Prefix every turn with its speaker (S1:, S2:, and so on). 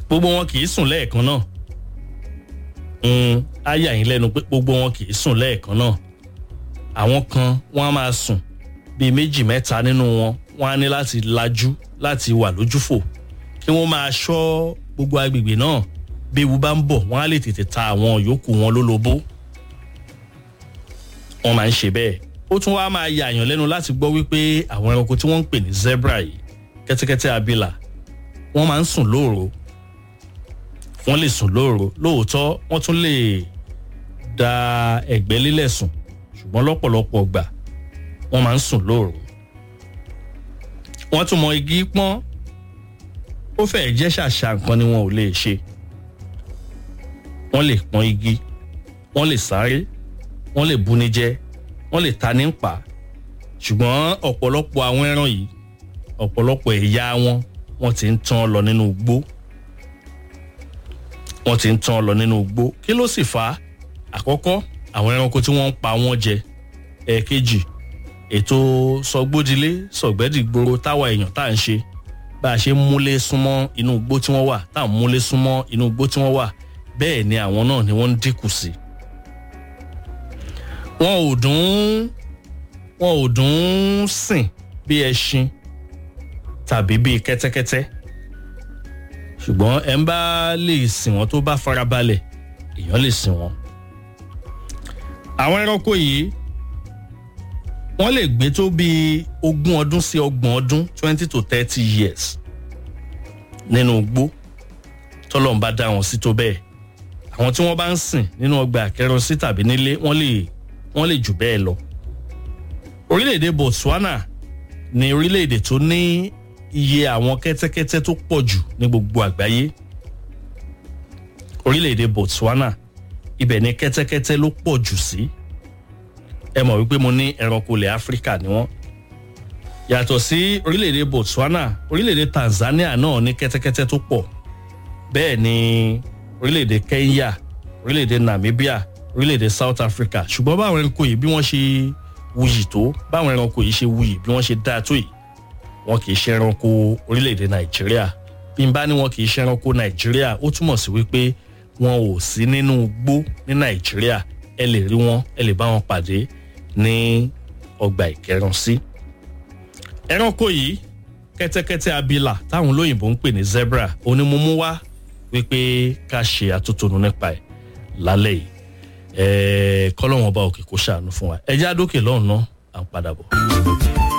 S1: gbogbo wọn kì í sùn lẹ́ẹ̀kan náà á yà yín lẹ́nu pé gbogbo wọn kì í sùn lẹ́ẹ̀kan náà àwọn kan wọ́n á máa sùn bíi méjì mẹ́ta nínú wọn wọ́n á ní láti lajú láti wà lójúfò kí wọ́n máa ṣọ́ gbogbo agbègbè náà bí ewu bá ń bọ̀ wọ́n á lè tètè ta àwọn yòókù wọn lólobó wọ́n máa ń ṣe bẹ́ẹ̀ ó tún wá máa yà yàn lẹ́nu láti gbọ́ wípé àwọn ẹranko tí wọ́n ń pè ní zebra yìí kẹ́tẹ́kẹ́tẹ́ abìlà wọ́n máa ń sùn lóòrò wọ́n lè sùn lóòrò lóòótọ́ wọ́n tún lè da ẹ̀gbẹ́ lílẹ̀ sùn ṣùgbọ́n lọ́pọ̀lọpọ̀ gbà wọ́n máa ń sùn lóòrò wọ́n tún mọ igi pọ́n ó fẹ́ẹ̀ jẹ́ ṣàṣà nǹkan ni wọn ò lè ṣe wọ́n lè pọ́n igi wọ́n lè sáré wọ́n lè buni jẹ wọ́n lè ta ní pa ṣùgbọ́n ọ̀pọ̀lọpọ̀ àwọn ẹran yìí ọ̀pọ̀lọpọ̀ ẹ̀yà wọn wọ́n ti ń tán lọ nínú igbó wọ́n ti ń tán lọ nínú igbó kí ló sì fà á àkọ́kọ́ àwọn ẹranko tí wọ́n ń pa wọ́n jẹ ẹ̀ẹ̀kejì ètò sọgbódilé sọgbẹ́dìgboro táwa èèyàn tá à ń ṣe bá a ṣe ń múlé súnmọ́ inú igbó tí wọ́n wà tá à ń múlé súnmọ́ inú igbó tí wọ́n wà bẹ́ẹ̀ ni àwọn náà ni wọ́n ń dínkù sí. wọn ò dùn wọn ò dùn sìn bí ẹṣin tàbí bí kẹ́tẹ́kẹ́tẹ́ ṣùgbọ́n ẹ̀ ń bá lè sìn wọ́n tó bá farabalẹ̀ èèyàn lè sìn wọ́n. àwọn ẹranko yìí wọ́n lè gbé tó bíi ogún ọdún sí ọgbọ̀n ọdún twenty to thirty years nínú igbó tọ́lọ́run bá dá wọn sí tó bẹ́ẹ̀ àwọn tí wọ́n bá ń sìn nínú ọgbà àkẹrọsí tàbí nílé wọ́n lè wọ́n lè jù bẹ́ẹ̀ lọ. orílẹ̀-èdè Botswana ni orílẹ̀-èdè tó ní iye àwọn kẹ́tẹ́kẹ́tẹ́ tó pọ̀ jù ní gbogbo àgbáyé. orílẹ̀-èdè Botswana ibẹ̀ ni kẹ́tẹ́kẹ́tẹ́ ló pọ̀ jù sí. ẹ mọ̀ wípé mo ní ẹranko ilẹ̀ Áfíríkà ni wọ́n. yàtọ̀ sí orílẹ̀-èdè Botswana orílẹ̀-èdè Tanzania náà ní kẹ́tẹ́kẹ́tẹ́ tó pọ̀ bẹ́ẹ̀ ni orílẹ̀-èdè Kenya orílẹ̀-èdè Namibia orílẹ̀-èdè South Africa ṣùgbọ́n báwọn ẹranko yìí bí wọ́n ṣe wuyì tó báwọn ẹranko yìí ṣe wuyì bí wọ́n ṣe dáa tó yìí wọn kì í ṣe ẹranko orílẹ̀-èdè Nàìjíríà bí n bá ní wọn kì í ṣe ẹranko Nàìjíríà ó túmọ̀ sí wípé wọn ò sí nínú igbó ní Nàìjíríà ẹ lè rí wọn ẹ lè bá wọn pàdé ní ọgbà ìkẹrànsí. ẹranko yìí kẹ́tẹ́kẹ́tẹ́ abìlà táwọn olóyìnbó ń pè ní zebra onímọ̀mú wá wípé ká ṣe àtúntònú nípa ẹ̀ lálẹ́ yìí ẹ̀ẹ́ kọ́lọ́wọ́n ọba òkè kó ṣàánú fún wa ẹ̀jẹ̀ àdókè lọ́hùn náà à ń padà bọ̀.